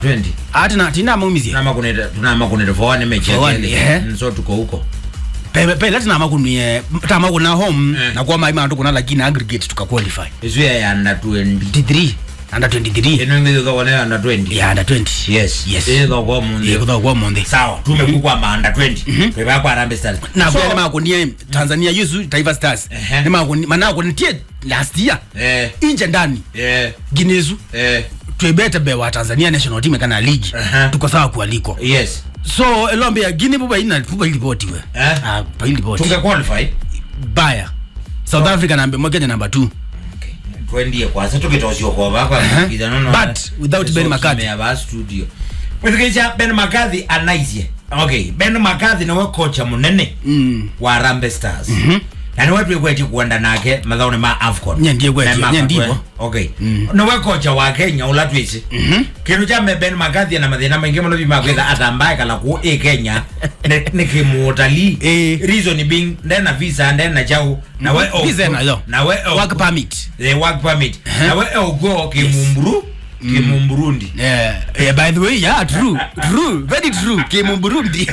20 ati na tina maumizie tunama kuneta tunama kuneta for one mechi For one, yake yeah. Mm, so tuko huko pe pe lati na makunie tama kuna home Eh. na kwa mai mandu kuna lakini aggregate tuka qualify izuya ya under 20 23 under 23 ino ngizo kwa wale under 20 ya under 20 yes yes izo kwa mundi ye kutha kwa monde sawa tumekukwa ma under 20 kwa kwa Harambee Stars na So, kwa ma kunie Tanzania yusu Taifa Stars Ehe. ni ma kunie mana kunie last year eh inje ndani eh ginezu eh twebete be wa Tanzania national team kana league Aha. tuko sawa kualiko yes so elombe ya gine buba ina buba ilipotiwe Eh? ah pa ilipoti tunge qualify baya South Africa number moja na number 2 Okay. twendie kwanza tukitosio kwa baba Uh-huh. kiza nono But without Ben McCarthy. ya ba studio Mwikicha Ben McCarthy anaisie okay Ben McCarthy niwe kocha munene mm wa Harambee Stars na niwe twigweti kuenda nake mathaoni ma AFCON Nye ndiye gweti, Na ma- nye ndivo. okay niwe kocha wa Kenya ula twisi kindu cha me Ben McCarthy na mathina maingi muno bima kwitha atambaye kala ku i Kenya ni- ni kimutalii Eh. reason being ndena visa ndena chau na we Visa nayo. na we work permit the work permit na we ogo kimumburu kimumburundi yeah, yeah by the way yeah true true very true kimu Burundi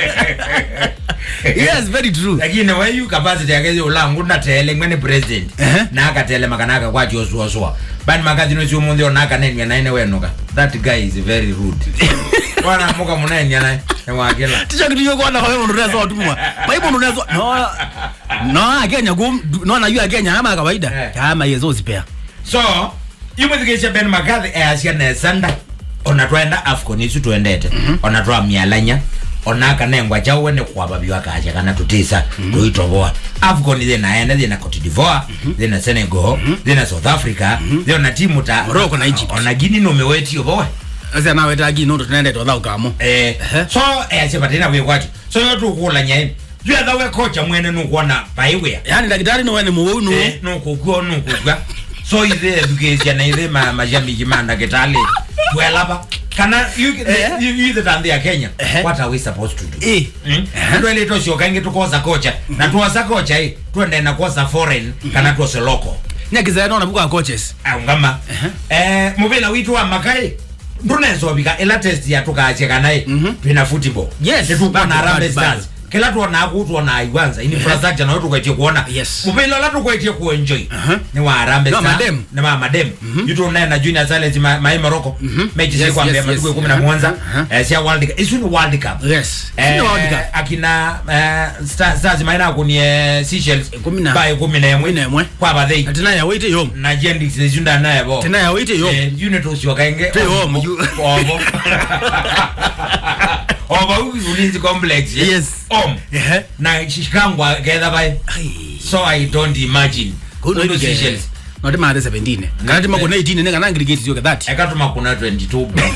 yes very true lakini we yu capacity yake ulangu natele mwene president Ehe. na akatele makanaka kwa joshua soa bani makazi no chumu ndio naka nenya naine wenuka that guy is very rude wana muka munenya naye nwakila ticho kitu yoko na kwa mundu rezo otumwa baibo mundu rezo no no akenya kum no na yu akenya ama kawaida Eh. kama yezo zipea so imwithikisha ben makathi eacia nesanda ona twenda afcon icu twendete ona twa mialanya ona kanengwa chauwe ni kwaba biwakacia kana tutisa tuitoboa afcon thina ene thina cote divoire thina senegal thina south africa thina timu ta Morocco na Egypt. ona gini numewetio bowe asa na weta gi no tunende to thau kamo eh Ehe. so eacia batina wikwati so yo tukula nyai jwetha we kocha mwene nukuona paiwia yani daktari no wene muwe no Eh, nukugua nukugua so ithe education na ithe ma majamiji manda kitali twelaba kana you Eh. you you the tande ya Kenya Eh. what are we supposed to do eh ndo ile tosio kangi tukoza kocha na tuoza kocha hii twende na koza foreign kana tuose local nyakiza no na buka coaches ngama eh mubila witu wa makai ndunezo bika ela test ya tukaachia kana twina football Yes, tuko bado, na Harambee bado, bado. Stars kila tuona aku tuona aiwanza infrastructure na tukwetie kuona Yes. mubila la tukwetie kuenjoy Uh-huh. ni wa Harambee Na Stars madem. na ma madem yutu na na junior silence ma mai Morocco mechi Yes, yes, kwambia yes, matuko yes. 10 na mwanza Uh-huh. eh sia world cup isu ni world cup yes Eh, sino world cup akina eh, Stars Stars maina kuni eh, Seychelles Kumi na- by 11 kumi na emwe. kwa bathei atina ya wait yom na jendi zizunda naye bo tena ya wait yom Eh, unit usio kaenge Te home, you- obo obo ulinzi complex eh? Yes. om ehe na shikangwa getha bai ai so i don't imagine kuno Kuno ni Seychelles note ma 17 ngati ma kuna 18 ne kana aggregate zio 30 ekatuma kuna 22 bro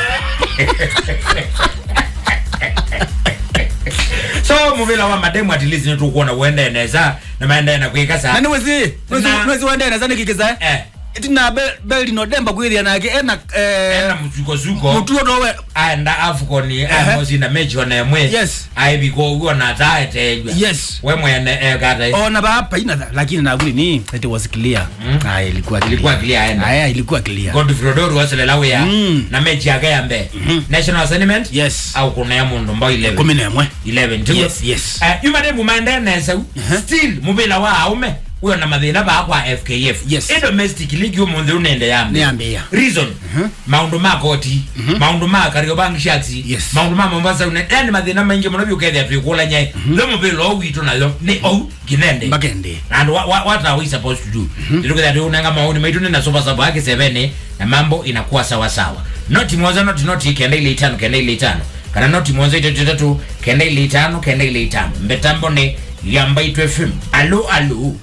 so muvila wa mademu at least nitukuona uende neza na maenda na kuika na sa ni wezi wezi Na- wezi wende na zani kikiza eh tina beli no demba kwithia nake ena ena eh muzuko zuko mutuo towe aenda afcon Ehe. amosi na mechi ona emwe Yes. aibiko ugo na taetejwa yes we mwene ekata ona ba hapa ina lakini na guli ni it was clear ah ilikuwa clear Ilikuwa clear, enda. aya ilikuwa clear Godfrey Odoru waselela wia Mm. na mechi yake ya mbe national assignment yes au kuna ya mundu mbao 11 kumi na emwe 11 tiguo yes yes Eh, yumade mumaende nesa still mubila wa aume uyo na mathina bakwa fkf Yes. i domestic league umunthe unende yambe niambia reason maundu ma koti maundu ma kariobangi sharks Yes. maundu ma mombasa une yani mathina maingi muno biukethia twikula nyai tho mubila o witu nayo ni ou kinende mbakende and what, what, what are we supposed to do ilikuwa tu unanga maoni maitu na sofa sababu yake sevene na mambo inakuwa sawa sawa noti moja noti noti kenda ile itano kenda ile itano kana noti moja itatu tatu kenda ile itano kenda ile itano mbetambo ni yamba itwe film alo alo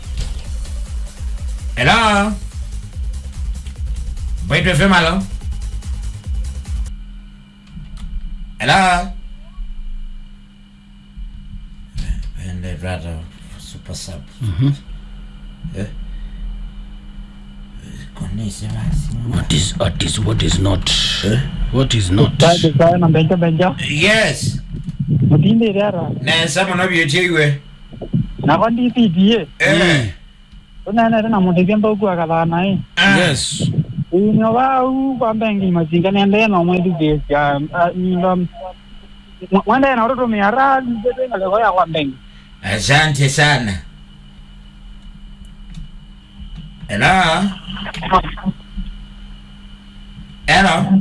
hello Baitwe FM alo hello Ende brother super sub Eh? Konise basi. what is what is what is not what is not Baada sana benja benja Yes. mutinde rara Nesa muno byetiwe. na kondi PTA Eh. unene na mutegia mbogu akathana i Ah. yes ino vau kwambengi mazinga niende no mwedi kesya ndo mwende na utoto miara nzetenga leko ya kwambengi asante sana hello hello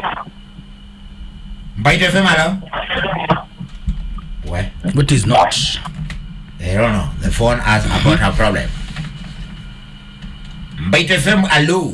mbaite fm hello we But is not. I don't know. The phone has about a problem. Mbite FM, hello.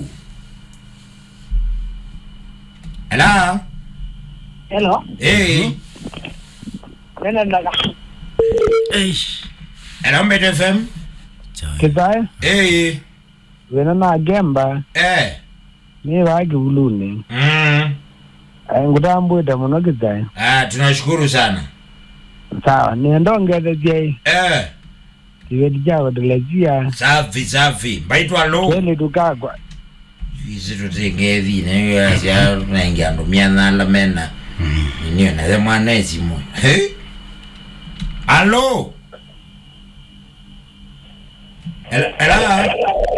Hello. hello Hey. nene ndaga Eish. Hello, Mbite FM. Chai. kizae Hey. wena na gemba Eh. ni vaki vuluni Mm. ngutambwite muno kizae Ah, tunashukuru sana. sawa niendongethesie Eh. tiveti chako tilezia Safi safi. Mbaitwa lo. kweli tukagwa Isi tutengethi ne yasia naingia ndo miana la mena. Niyo na the mwana esimu. Hey. Hello. Hello. Hello.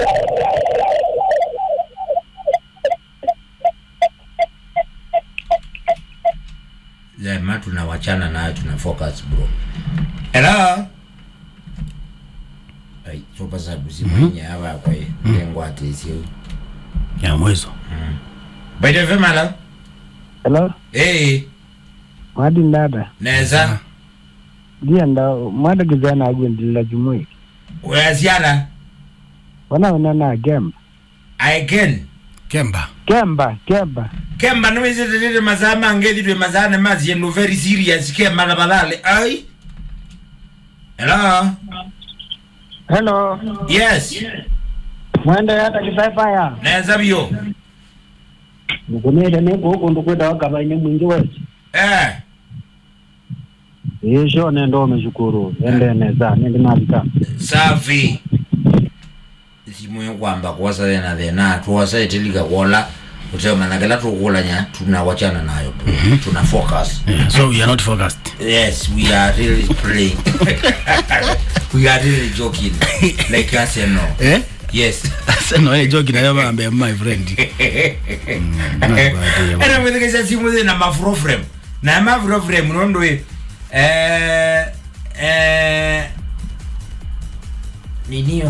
Jamaa tunawachana nayo tuna focus bro. Hello. Ai, sopa sabu simanya hapa kwa hiyo. Lengo atesio. Ya mwezo. Baita vema la? hello Eh, mwadi ndada neza. ndienda mwada kizae nagwendilila jumui Weasiana. wana wena na gemba I can. Kemba. kemba kemba Kemba no is it mazama ngedi twe mazana mazi no very serious kemba na balale. Ai. Hello. hello Yes. mwende hata kizae paya Neza bio. mukunile nikuhuku ndikwita wagabaine mwingi wese Eh. isho nendo umeshukuru endeneza nindi navika Safi. Simu yokwamba kuwasa na thena tuwasa itilika kola kusema na kila tukulanya tunawachana nayo bro. Tuna focus. Yeah, so we are not focused. Yes, we are really playing. we are really joking. Like us and no. Eh? Yes. Sasa no ile joke na yaba ambe my friend. Era mwethekesha simu ze na mafro frame. Na mafro frame nondo we. Eh eh ninio.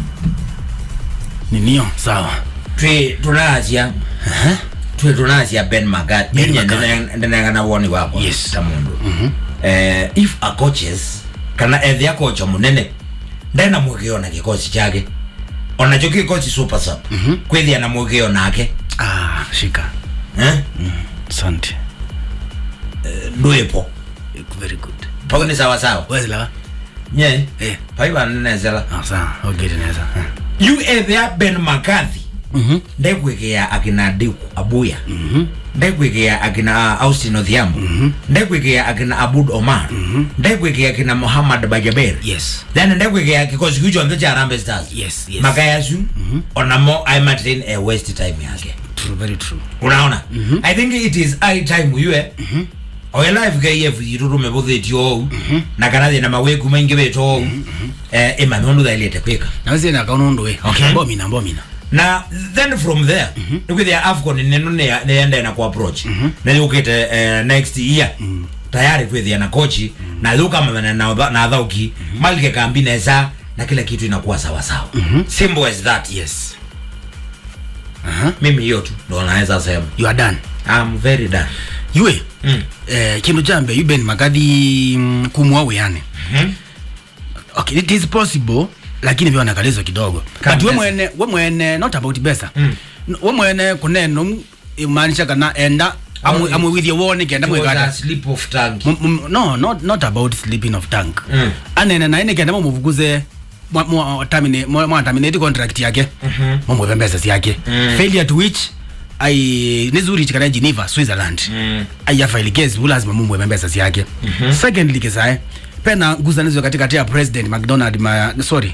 Ninio sawa. Twe tunasia. Twe tunasia Ben Magat. Ben Yenye Magad. ndena na woni wako. Yes. Tamundu. Eh if a coaches kana ethia kocha munene ndena mwigiona kikosi chake onacho kikosi super sub kwithia na mwigio nake Ah, shika. eh Asante. ndwipo Very good. pako ni sawa sawa Wazi la. nye Eh. paiva nenezela Ah, sawa. Okay, tunaweza. you ethia ben makathi Mhm. ndegwikia akina diku abuya Mhm. ndegwikia akina uh, austin odhiambo ndegwikia akina abud omar ndegwikia akina muhammad bajaber Yes. then ndegwikia kikosi kiu chonthe cha Harambee stars Yes, yes. makayasu onamo aimatin a waste time yake True, very true. unaona i think it is high time uyue oela fkf yitu tumevuthitie ou na kana thina mawiku maingi witu ou eh, imanundu thailite kwika Na wewe na kauna ndo we. Okay, mbomina, mbomina. na then from there nikwithia afcon nenu niende na kuapproach na yukite eh, next year tayari kwithia na kochi na yukamana na na athauki malike kambi nesa na kila kitu inakuwa sawa sawa simple as that Yes. Aha. mimi hiyo tu ndo naweza sema You are done. i'm very done Yue. mm. Eh, kindu jambe you ben makadhi mm, kumwa weyane. Mhm. Okay, it is possible lakini vyo nakalezo kidogo. Kama But we pesa. mwene, we mwene not about pesa. Mm. We mwene kuneno imaanisha kana enda amwe Oh, amwe with your warning kenda It was a mwekata. slip of tongue M- m- no not not about sleeping of tank Mm. anene naine kenda mumuvuguze mwa- mwa- termine- mwa mwa terminate contract yake Mhm. mumweve mbesa syake Mm. failure to which ai nizuri chikana geneva switzerland Mm. aiyafaili kesi hu lazima mumweve mbesa syake secondly kisae pena nguzanizo katikati ya president mcdonald ma, sorry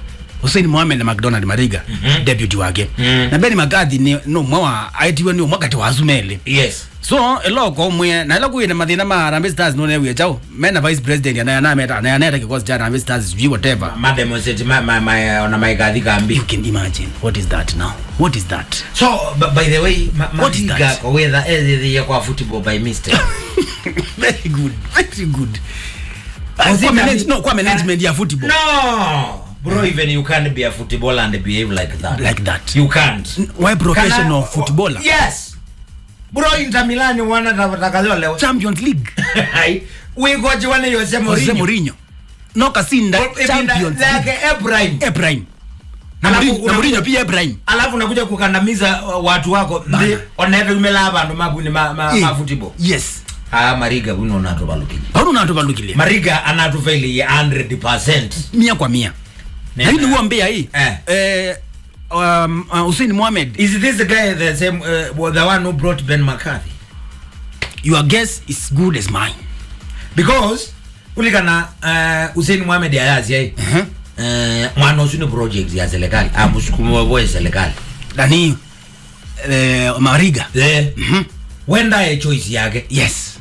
Hussein Mohamed na McDonald Mariga Mhm. deputy wake Mm. na Ben McCarthy ni no mwe wa aitiwe ni mwakati wa Azumele yes so eloko mwe na ila kuine mathina ma Harambee Stars no newe chao mena vice president ana ana meta ana ana kikosi cha Harambee Stars sijui whatever mademonstrate ma, ma, ma, ona maikathi kambi you can imagine what is that now what is that so b- by the way ma, What is mariga that? kowetha ethithie kwa football by mistake very good very good Was it kwa a- manage, no kwa management ya football no bro even you can't be a footballer and behave like that like that you can't why professional Kana- footballer yes bro inter milan wana takazwa leo Champions League wigoji wana yose Jose Mourinho Mourinho no kasinda Champions like League Ebrahim Ebrahim na Alafu Mourinho- na una- Mourinho pia Ebrahim alafu unakuja kukandamiza uh, watu wako Bana. ndi oneve umela abandu maguni ma, ma, Eh, ma football yes ah mariga buno natubalukile pauno natuvalukilia mariga anatufailie 100% mia kwa mia Nena. lakini huwa mbea hii Eh. eh, um, uh, Hussein Mohamed is this the guy the same uh, the one who brought Ben McCarthy your guess is good as mine because ulikana uh, Hussein Mohamed ayazi ai uh-huh. uh, mwana usuni project ya serikali amusukumi wabo serikali nani eh, Mariga eh Mhm. wenda ye choice yake yes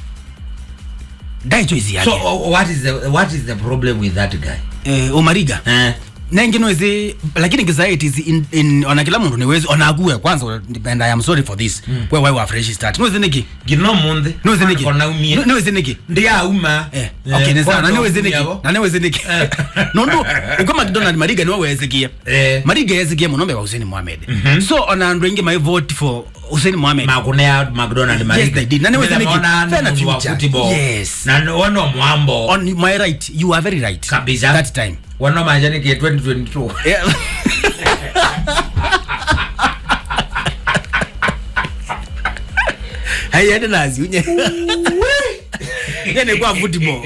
dai choice yake so uh, what is the what is the problem with that guy eh, Omariga eh nengi noizi lakini kisaiti is in, in ona kila mundu niwezi ona ague kwanza and I am sorry for this mm. where why we are fresh start noizi niki gino munthi noizi niki kona umie No- noizi niki ndia uma Eh, okay, ni sawa. Na niwezi niki. yabo Na niwezi niki. Eh. Nondu uko McDonald Mariga niwe wezikie. Eh. Mariga yezikie munombe wa Hussein Mohamed. Mhm. So ona andu wengi my vote for Hussein Mohamed. makune ya McDonald Mariga they did. Na niwezi niki. Nimeona Fair na mtu wa future. football. Yes. na wano mwambo On my right, you are very right. Kabisa. That time. wano majani ke 2022 Yeah. Hayende nazi unye. Yene kwa football.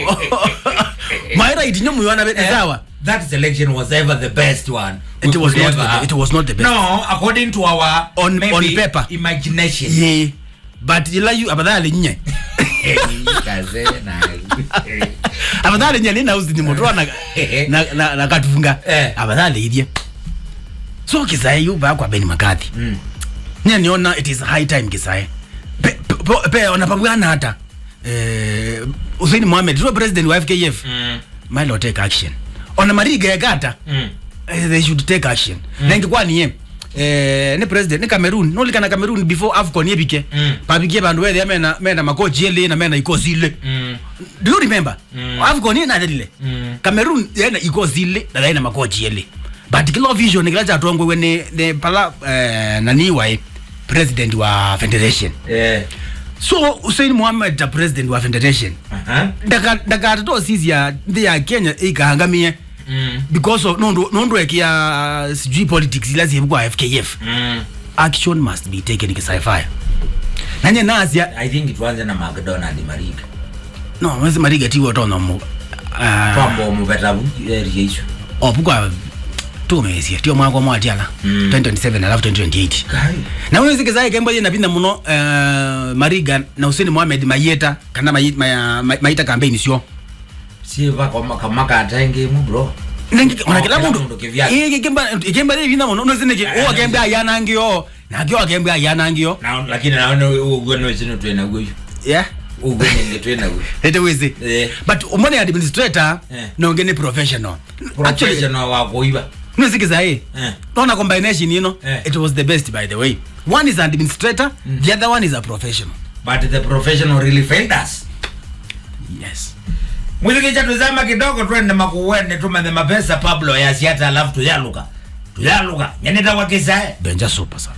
My right nyomu yona bete sawa. that selection was ever the best one we It was could not ever the- have. it was not the best. no according to our On- maybe on paper. imagination Ye. But ila you abadhali nye. Kaze na- abadhali nye nina uzi ni motoa na na na, na katufunga. Eh. Abadhali idie. So kisae yu ba kwa Ben McCarthy. Mm. Nya niona it is high time kisae. Pe, pe, pe wanapangana hata. Eh Hussein Mohamed, sio president wa FKF. Mm. Milo take action. Ona Mariga ya gata. Mm. eh, they should take action mm. na ingekuwa niye eh, ni president ni cameroon nolikana cameroon before afcon yebike Mm. pabikie bandu wethe mena mena makochi ele na mena ikosi ile Mm. do you remember Mm. afcon ina dalile Mm. cameroon yena ikosi ile na yena makochi ele but kila vision kila cha tongo we ne ne pala eh, nani wa president wa federation Eh. so Hussein Mohamed the president wa federation Aha. ndaka ndaka to sisi ya ndi ya Kenya ikahangamie Mm. because of nondo nondo ya sijui politics ila zibukwa FKF Mm. action must be taken kisaifa nanye nazia i think tuanze na mcdonald mariga no mwezi mariga tiwo tono mu uh, twamba omubetabu eria icio opukwa tumesia tio mwako mwatiala Mm. 2027 alafu 2028 Kai. na mwezi kisae kembo yena pinda muno uh, mariga na Hussein Mohamed mayeta kana mayita, maya, mayita campaign sio si vakoma kamakatengemu bro nengi ona Oh, kila kila mundu mundu kivyake. eh kemba kemba ile vinda muno no zineke Eh, o kemba ayana ngio na kio kemba ayana ngio Na- lakini naone ugwenoisino twenaguo yeah ugwenenge twenaguo ete wezi Eh. but umone administrator Eh. nonge ni professional actually professional wakuiva nisikiza hii Eh. naona combination you know Eh. it was the best by the way one is an administrator the other one is a professional but the professional really failed us yes mwithikicha tuzama kidogo twende makuwene tumathe mapesa pablo yasiata alafu tuyaluka tuyaluka nyanita wakisae benja super sana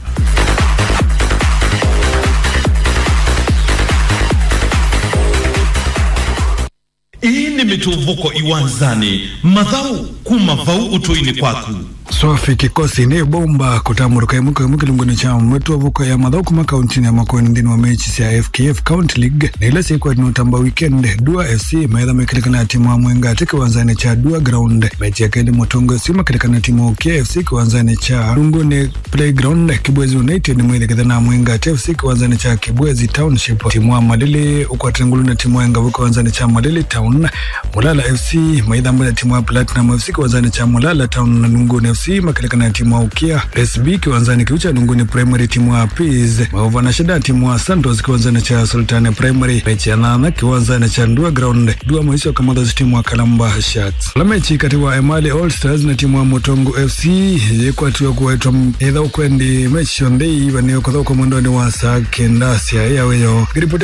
ii nĩ mĩtũthũko iwanzani mathau kuma vau ũtũini kwaku swafi kikosi ni bomba kutamuruka imuka imu kilunguni cha mwetu wavuka ya madhauku makauntini ya makoni ndini wa mechi cia FKF County League na ile siku inotamba weekend Dua FC maitha mekilikana timu wa Mwenga ati kiwanzani cha Dua Ground mechi ya kendi Mutungo si makilikana timu wa KFC kiwanzani cha Lunguni Playground Kibwezi United mwithe kithana Mwenga ati FC kiwanzani cha Kibwezi Township timu wa Malili ukwatengulu na timu wa Ngavu kiwanzani cha Malili Town Mulala FC maitha mbona timu wa Platinum FC kiwanzani cha Mulala Town na Lunguni FC makilikana na timu wa Ukia SB kiwanzani kiucha Lunguni Primary timu wa Peace maova na shida timu wa Santos kiwanzani cha Sultani Primary mechi ya nana kiwanzani cha Ndua Ground Dua mwisho kama timu wa Kalamba Sharks la mechi kati wa Emali All Stars na timu wa Mutongo FC yekwatiwa kuwaitwa etha ukwendi mechi shondei vanio kuthoka mwendoni wa saa kenda cia yaweyo